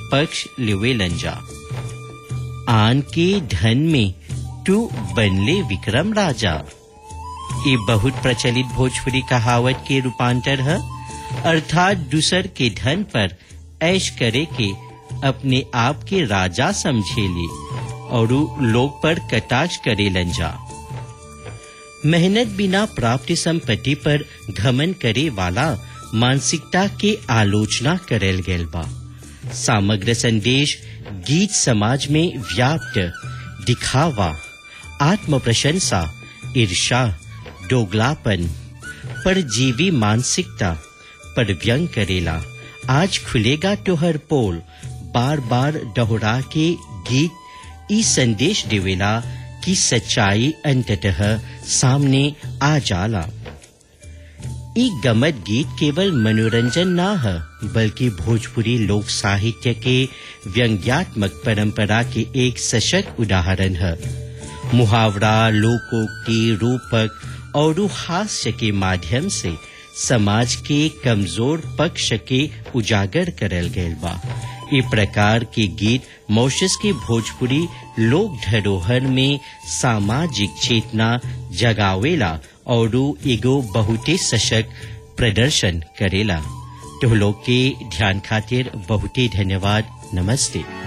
पक्ष लिवेलन जा आन के धन में तू बनले विक्रम राजा ये बहुत प्रचलित भोजपुरी कहावत के रूपांतर है अर्थात दूसर के धन पर ऐश करे के अपने आप के राजा समझेले और लोग पर कटाक्ष करे लंजा मेहनत बिना प्राप्त संपत्ति पर घमन करे वाला मानसिकता के आलोचना करल गेल बा समग्र संदेश गीत समाज में व्याप्त दिखावा आत्म प्रशंसा ईर्षा दोगलापन पर जीवी मानसिकता पर व्यंग करेला आज खुलेगा तोहर पोल बार बार दोहरा के गीत ई संदेश देवेला कि सच्चाई अंततः सामने आ जाला ई गमत गीत केवल मनोरंजन ना है बल्कि भोजपुरी लोक साहित्य के व्यंग्यात्मक परंपरा के एक सशक्त उदाहरण है मुहावरा लोकोक्ति रूपक और हास्य के माध्यम से समाज के कमजोर पक्ष के उजागर करल गयल बा ई प्रकार के गीत मॉरिशस के भोजपुरी लोक धरोहर में सामाजिक चेतना जगावेला और एगो बहुते सशक्त प्रदर्शन करेला तो लोग के ध्यान खातिर बहुते धन्यवाद नमस्ते